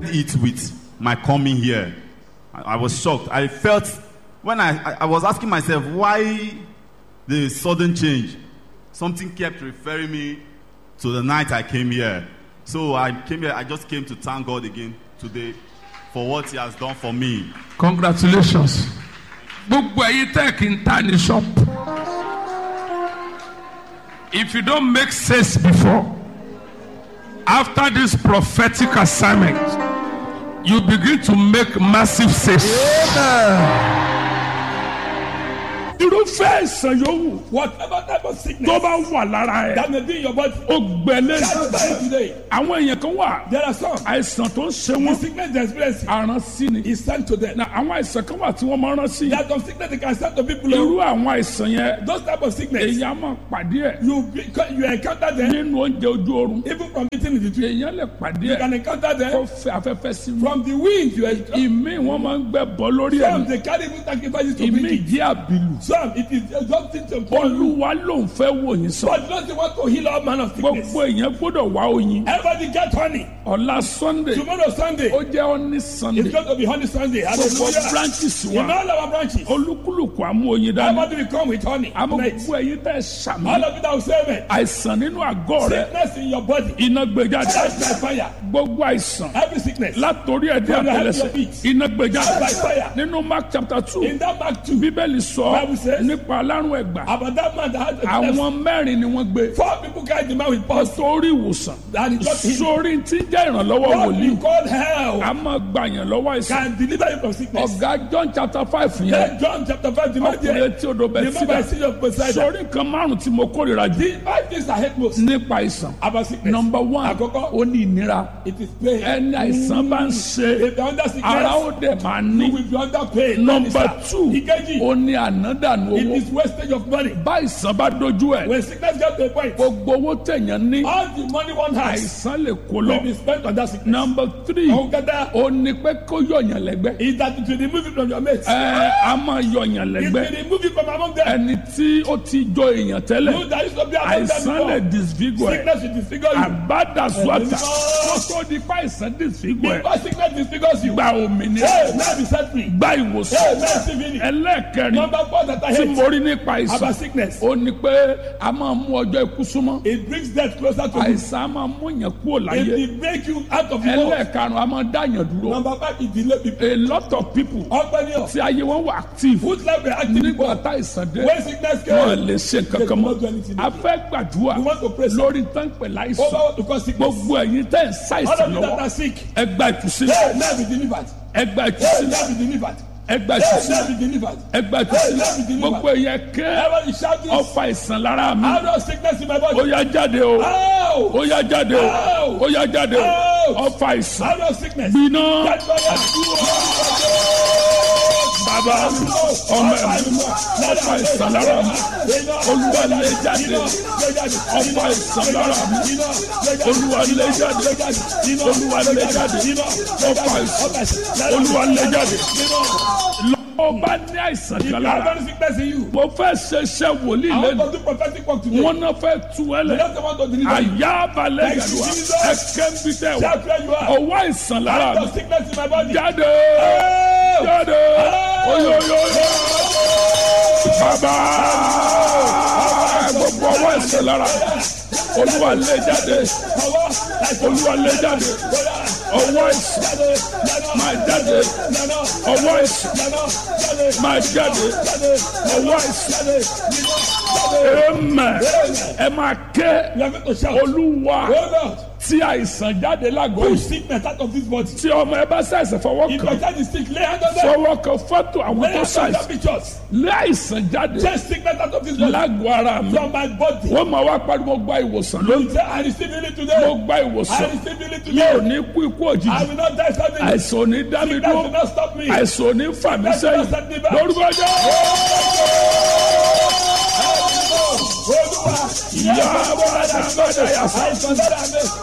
it with my coming here. I, I was shocked. I felt when I, I, I was asking myself why the sudden change. Something kept referring me to the night I came here. So I came here. I just came to thank God again today for what He has done for me. congratulations gbogbo ẹyin tẹ́ kí n ta ní shop if you don make sales before after this prophetic assignment you begin to make massive sales. irúfẹ́ ìsàn yòówù Whatever type of sickness tó bá wà lára ẹ̀ that may be in your body, ó gbẹ̀lẹ́ that's why today àwọn èèyàn kan wà there are some. àìsàn tó ń ṣe The wọ́n sickness they experience àrán sí ni is sent to them. na àwọn àìsàn kan wà tí wọ́n máa rán sí There are some sickness they can send to people. irú who- àwọn àìsàn yẹn Those type of sickness, èèyàn máa pàdé ẹ̀ you be, you encounter them nínú oúnjẹ ojú oorun even from eating in the tree. èèyàn lè pàdé You ẹ̀ can encounter kó them fẹ́ afẹ́fẹ́ sí mi from the wind. You encounter ìmí wọn máa ń gbẹ bọ́ lórí some ẹ̀ they carry even sacrifices to ìmí bring it. ìdí àbìlù Some it is just things to call you. olúwa ló ń fẹ́ wò yín sọ But you don't want to heal all man of sickness. gbogbo èèyàn gbọ́dọ̀ wá oyin Everybody get honey. ọ̀la sunday Tomorrow Sunday, ó jẹ́ ọ́ní it's sunday going to be honey Sunday. gbogbo Hallelujah. branches In wa all our branches, olúkúlùkù àmú oyin dání everybody will come with honey. àmọ́ Tonight. gbogbo ẹ̀yin tẹ́ sàmì All of you that will say amen. àìsàn nínú àgọ́ rẹ Sickness in your body. iná gbé jáde That's by fire. gbogbo àìsàn Every sickness. látòrí ẹ̀dí From the head to àtẹlẹsẹ̀ your feet. iná gbé jáde By fire. nínú mark chapter two In that Mark 2, bíbélì sọ Bible says- nípa alárùn ẹ̀gbà about that man that had a epilepsy, àwọn mẹ́rin ni wọ́n gbé four people carried the man with pulse sórí ìwòsàn and he got healed. sórí tí ń jẹ́ ìrànlọ́wọ́ What wòlíì you call hell a máa gbàyàn lọ́wọ́ àìsàn can deliver you from sickness. ọ̀gá john chapter five yẹn Then John chapter 5, the man ọkùnrin there, tí odò bẹ̀ the man by síbẹ̀ sea of Poseidon. sórí nǹkan márùn tí mo kórìíra jù The five things I hate most nípa àìsàn about sickness. number one Àkọ́kọ́. ó ní ìnira It is pain. ẹni àìsàn bá ń ṣe If you're under sickness, ara ó dẹ̀ máa ní you will be under pain. number That is two that. Ìkejì, ó ní ànádànù it owó is wastage of money. bá àìsàn bá dojú ẹ̀ When sickness gets to a point, gbogbo owó tẹ̀yàn ní all the money one has àìsàn lè kó will lọ be spent on that sickness. number three Àwọn kẹta ó ní pé kó yọ̀yàn lẹ́gbẹ́ is that it will remove it from your mates. ẹ a máa yọ̀yàn It lẹ́gbẹ́ will remove it from among them. ẹni tí ó ti jọ èèyàn tẹ́lẹ̀ You that used to be among them àìsàn lè before. disfigure ẹ̀ Sickness will disfigure you. àbádàsúàtà Ẹ̀mí ó tó di pa àìsàn disfigure ẹ̀ Because sickness disfigures you. gba òmìnira Hey, now be set free. gba Hey, ìwòsàn now see finish. ẹlẹ́ẹ̀kẹrin Number four that I tí hate mo rí nípa àìsàn about sickness. ó ní pé a máa mú ọjọ́ ikú súnmọ́ It brings death closer to you. àìsàn a máa mú yàn kúrò It láyé will break you out of the world. ẹlẹ́ẹ̀karùn a máa dá yàn dúró Number five is delay people. a lot of people Ọgbẹ́ni ọ̀. tí ayé wọn wà active Whose life were active nígbà before? tá àìsàn dé When sickness wọn came, lè ṣe kankan mọ́ a fẹ́ gbàdúrà we want to pray. Over lórí táǹpẹ̀ láìsàn what to cause sickness. gbogbo ẹ̀yin tẹ́ ń All ṣàìsàn of you that lọ́wọ́ are sick. ẹ gba ìtúsílẹ̀ Hey, now be delivered. ẹ gba Hey, ìtúsílẹ̀ now be delivered. ẹ gba Hey, ìtúsílẹ̀ now be delivered. ẹ gba ìtúsílẹ̀ gbogbo ẹ̀yin kẹ́ Everybody shout this. ọfà ìsàn lára mi Out of sickness in my ó body. yá jáde o Out. ó yá jáde o ó yá jáde o ọfà ìsàn Out of sickness. gbiná Get fire. bàbá ọmọ ẹ̀mí ọfà ìsàn lára mi olúwa lè jáde ọfà ìsàn lára mi olúwa lè jáde olúwa lè jáde ọfà ìsàn olúwa lè jáde lọ́wọ́ bá ní àìsàn If kan you have lára any sickness in you, mo fẹ́ ṣe iṣẹ́ wòlíì I lẹ́nu want to do prophetic work today. wọn náà fẹ́ tu ẹ You lẹ don't want to deliver you. àyà balẹ̀ Thank you, gàdúrà Jesus. ẹ̀kẹ́ ń bí tẹ̀ wá Shout where you are. ọwọ́ àìsàn lára Out mi of sickness in my body. jáde Out. jáde oyoyoyo bàbá gbogbo ọwọ́ àìsàn lára mi olúwa lè jáde olúwa lè jáde ọwọ́ àìsàn máa jáde ọwọ́ àìsàn máa jáde ọwọ́ àìsàn amen ẹ máa ké You are going to shout. olúwa Hold on. tí àìsàn jáde lágọ̀ọ́ Push yìí sickness out of this body. tí ọmọ ẹ bá ṣàìsàn fọwọ́ If your kàn child is sick, lay hand on them. fọwọ́ kan fọ́tò àwọn Lay tó hand on their ṣàìsàn pictures. lé àìsàn jáde Take sickness out of this body. lágọ̀ọ́ ara mi From my body. wọ́n máa wá pariwo gba ìwòsàn lónìí Say, I receive healing mo today. gba I ìwòsàn receive healing mi ò today. ní kú ikú I òjijì will not die suddenly. àìsàn ò ní dá mi Sickness will dúró not stop me. àìsàn ò ní fà mí sẹ́yìn lórúkọ jẹ́ Olúwa. ìyá bọ́lá dábàdà yà sá. Àìsàn dára mi.